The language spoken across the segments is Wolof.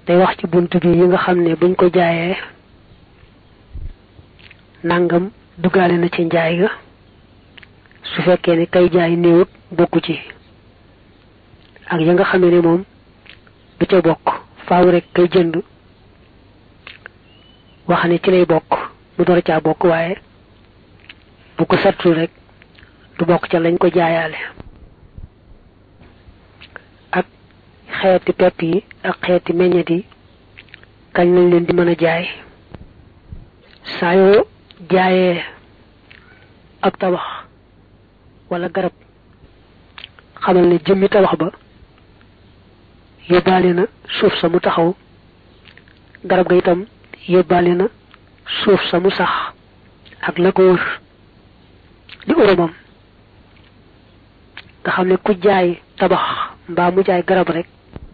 day wax ci bunt bi yi nga xam ne buñ ko jaayee nangam duggaale na ci njaay ga su fekkee ne kay jaay néewut bokku ci ak ya nga xam ne moom du ca bokk faaw rek kay jënd wax ne ci lay bokk mu door caa bokk waaye bu ko sattul rek du bokk ca lañ ko jaayaale ak xeeti pepp yi ak xeeti meññet yi kañ lañ leen di mën a jaay saa yoo jaayee ab tabax wala garab xamal ne jëmmi tabax ba yóbbaale na suuf sa mu taxaw garab ga itam yóbbaale na suuf sa mu sax ak la ko wër di urumam nga xam ne ku jaay tabax mbaa mu jaay garab rek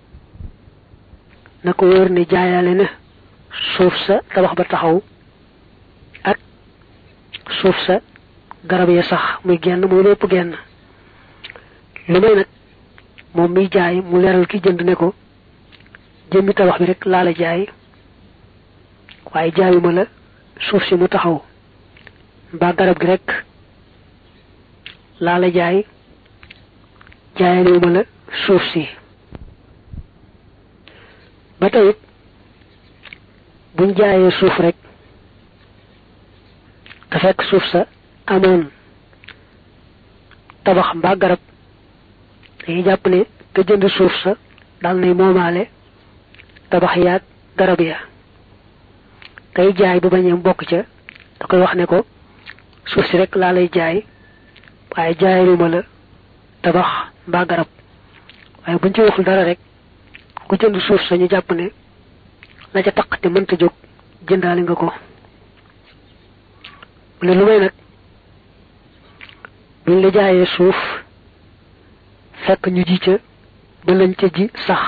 na ko wër ne jaayaale na suuf sa tabax ba taxaw ak suuf sa garab ya sax muy genn muy lépp genn lu may nag moom miy jaay mu leeral ki jënd ne ko jëmmi tabax bi rek laa la jaay waaye jaayuma la suuf si mu taxaw mbaa garab gi rek laa la jaay jaayalewuma la suuf si ba tey buñ jaayee suuf rek te fekk suuf sa amoon tabax mbaa garab dañuy jàpp ne te jënd suuf sa dal nay moomaale tabax yaag garab ya kay jaay bu bañee bokk ca da koy wax ne ko suuf si rek laa lay jaay waaye jaayaluma la tabax mbaa garab waaye buñ ci waxul dara rek ku jënd suuf sa ñu jàpp ne la ca taq te mënta jóg jëndaale nga ko mu ne lu may nag buñ la jaayee suuf fekk ñu ji ca ba lañ ca ji sax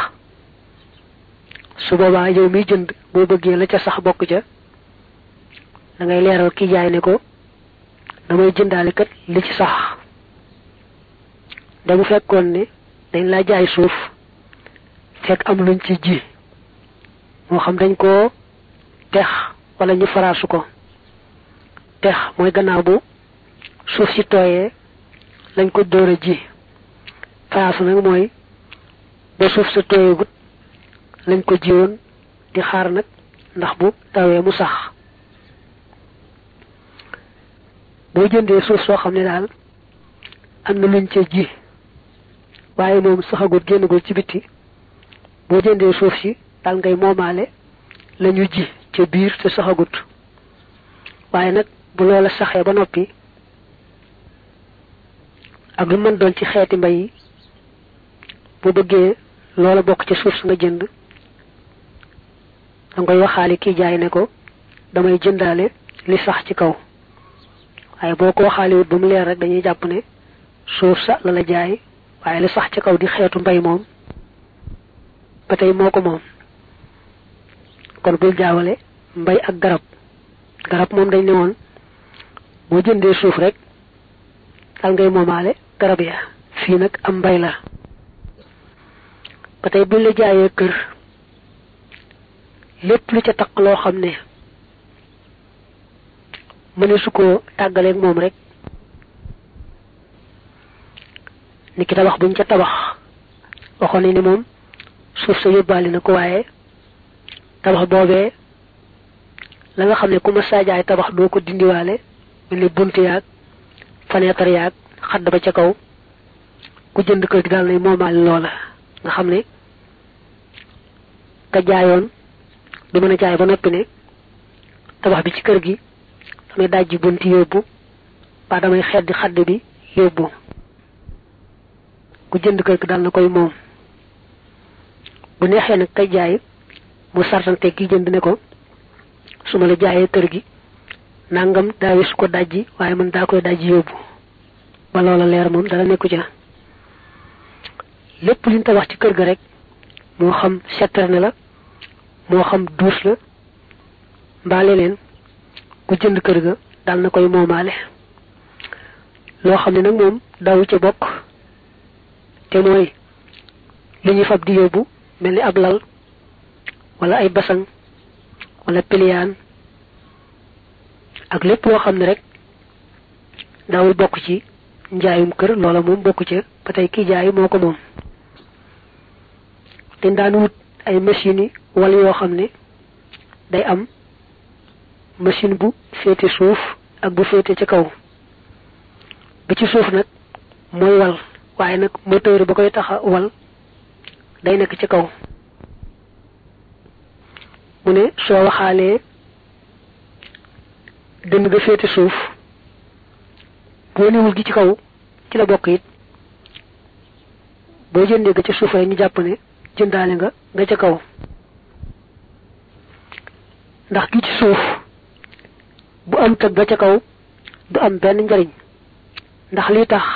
su boobaa yow miy jënd boo bëggee la ca sax bokk ca da ngay leeral ki jaay ne ko damay jëndaale kat li ci sax damu fekkoon ne dañ laa jaay suuf fekk am luñ ci ji moo xam dañ koo tex wala ñu faraasu ko tex mooy gannaaw bu suuf si tooyee lañ ko dóor a ji faraasu nag mooy ba suuf sa tooyeegut lañ ko jiwoon di xaar nag ndax bu tawee mu sax boo jëndee suuf soo xam ne daal am na luñ ca ji waaye moom saxagut génnagul ci bitti boo jëndee suuf si daal ngay moomaale lañu ji ca biir te saxagut waaye nag bu loola saxee ba noppi ak lu mën doon ci xeeti mbay yi bu bëggee loola bokk ca suuf si nga jënd danga koy waxaale kii jaay ne ko damay jëndaale li sax ci kaw waaye boo ko waxaale wut ba mu leer rek dañuy jàpp ne suuf sa la la jaay waaye li sax ci kaw di xeetu mbay moom ba tey moo ko moom kon bul jaawale mbay ak garab garab moom dañ ne woon boo jëndee suuf rek dal ngay moomaale garab ya fii nag am mbay la ba tey buñ la jaayee kër lépp lu ca taq loo xam ne mëne su ko tàggaleeg moom rek ni ki tabax buñ ca tabax waxoon ne ni moom suuf sa yóbbaale na ko waaye tabax boobee la nga xam ne ku ma saajaay tabax doo ko dindiwaale mel ni bunt yaag fenêtre yaag xadd ba ca kaw ku jënd kër gi daal nay moomaale loola nga xam ne ka jaayoon du mën a jaay ba noppi ne tabax bi ci kër gi damay dajji bunti yóbbu ba damay xeddi xadd bi yóbbu ku jënd kër gi daal na koy moom bu neexee nag kay jaay mu sartante ki jënd ne ko su ma la jaayee kër gi nangam daa wis ko dajji waaye man daa koy dajji yóbbu ba loola leer moom dara nekku ca lépp liñ tabax ci kër ga rek moo xam citerne la moo xam douche la mbaa leneen ku jënd kër ga dal na koy moomaale loo xam ne nag moom daw ca bokk te mooy li ñuy fab di yóbbu mel ni ab lal wala ay basang wala piliyaan ak lépp loo xam ne rek daawul bokk ci njaayum kër loola moom bokk ca ba tey kii jaay moo ko moom dañ daan wut ay machines yi wala yoo xam ne day am machine bu féete suuf ak bu féete ca kaw bi ci suuf nag mooy wal waaye nag moteur ba koy taxa wal day nekk ci kaw mu ne soo waxaalee dënn ga féete suuf boo niwul gi ci kaw ci la bokk it boo jëndee ga ca suuf rek ñu jàpp ne jëndaale nga nga ca kaw ndax gi ci suuf bu am tëg ga ca kaw du am benn njariñ ndax lii tax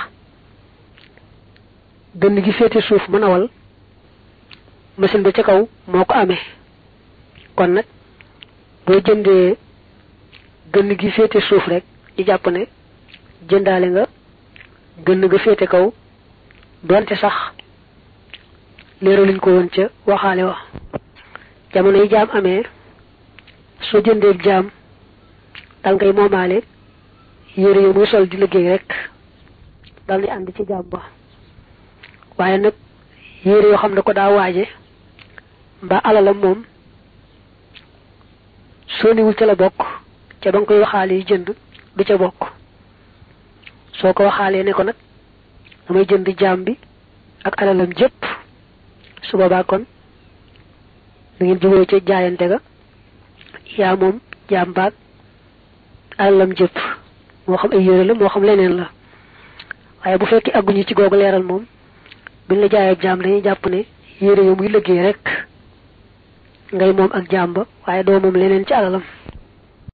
dënn gi féete suuf mën a wal machine ba ca kaw moo ko amee kon nag boo jëndee gënn gi féete suuf rek ñu jàpp ne jëndaale nga gënn ga féete kaw doonte sax leeraluñ ko woon ca waxaale wa jamono yi jaam amee soo jëndee jaam dal ngay moomaale yére yi muy sol di liggéey rek dal di ànd ci jaam ba waaye nag yére yoo xam ne ko daa waaje mbaa alalam moom soo niwul ca la bokk ca ba nga koy waxaale yi jënd du ca bokk soo ko waxaalee ne ko nag damay jënd jaam bi ak alalam jëpp su boobaa kon da ngeen juboo ca jaayante ga yaa moom jaam baag alalam jëpp moo xam ay yére la moo xam leneen la waaye bu fekkee agguñu ci googu leeral moom biñ la jaayee jaam dañuy jàpp ne yére yo muy liggéey rek ngay moom ak jaam ba waaye doo moom leneen ci alalam